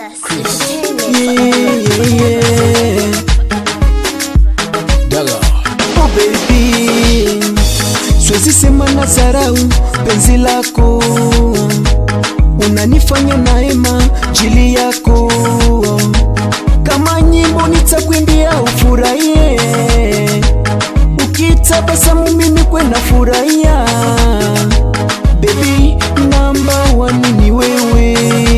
Oh baby, siwezi sema na zarau penzi lako, unanifanya naema jili yako, kama nyimbo nitakwimbia ufurahie, ukitabasamu mimi kwena furahia. Baby, namba one ni wewe,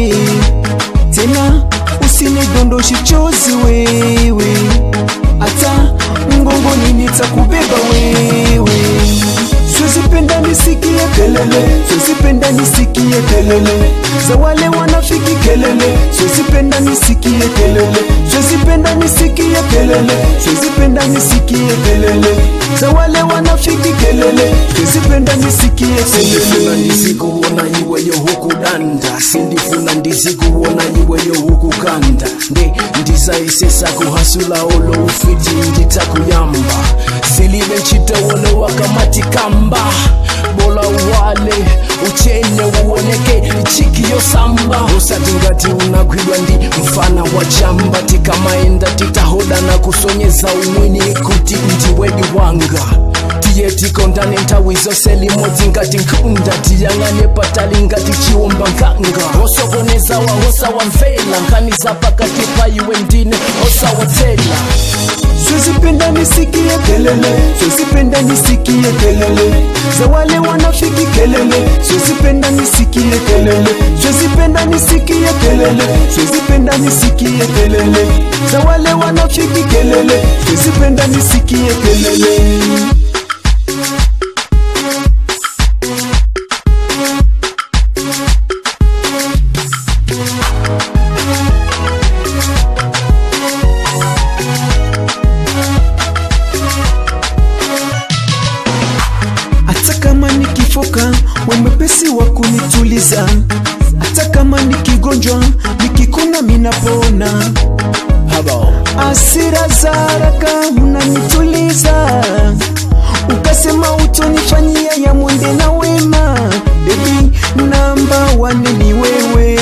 tena usinidondoshe chozi wewe hata mgongoni nitakubeba wewe. Siwezi penda nisikie kelele, siwezi penda nisikie kelele za wale wanafiki kelele, siwezi penda nisikie kelele, siwezi penda nisikie kelele, siwezi penda nisikie kelele za wale wanafiki kelele, siwezi penda nisikie sindifuna kelele. ndizikuwona iweyo hukudanda sindifuna ndizikuwona iweyo hukukanda nde ndizayisesa kuhasula olo ufiti nditakuyamba silibe ntchitowolo wakamati kamba bola uwale uchene uwoneke chiki yosamba usati ngati unagwidwa ndi mfana wa chamba tikamaenda titahodana kusonyeza umwini kuti ndiwedi wanga tiye tikondane nthawi zonse limodzi ngati nkhunda tiyang'ane patali ngati chiwomba nkanga osokonezawa osawamvera nkhani za pakati pa iwe ndine osawatsela Siwezi penda nisikie kelele, siwezi penda nisikie kelele za wale wanafiki kelele, siwezi penda nisikie kelele, siwezi penda nisikie kelele, siwezi penda nisikie kelele za wale wanafiki kelele, siwezi penda nisikie kelele. hata kama nikifoka wemepesi wa kunituliza, hata kama nikigonjwa nikikuna minapona. habo Asira za haraka unanituliza, ukasema utonifanyia ya mwende na wema. Baby, namba wane ni wewe,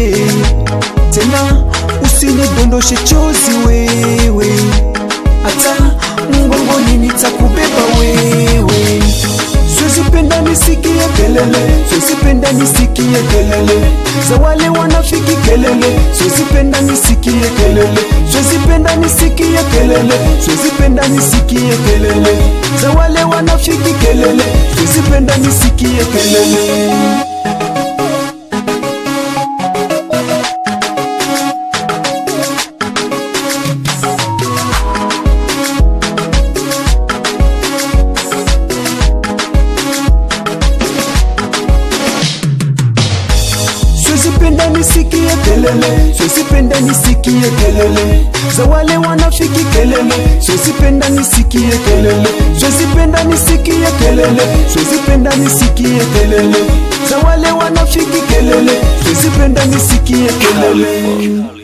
tena usinidondoshe chozi wewe, hata mgongoni nitakubeba wewe. Siwezi penda nisikie kelele, siwezi penda nisikie kelele za wale wanafiki kelele, siwezi penda nisikie kelele, siwezi penda nisikie kelele, siwezi penda nisikie kelele za wale wanafiki kelele, siwezi penda nisikie kelele. Siwezi penda nisikie kelele, siwezi penda nisikie kelele za wale wanafiki kelele, siwezi penda nisikie kelele, siwezi penda nisikie kelele, siwezi penda nisikie kelele za wale wanafiki kelele, siwezi penda nisikie kelele.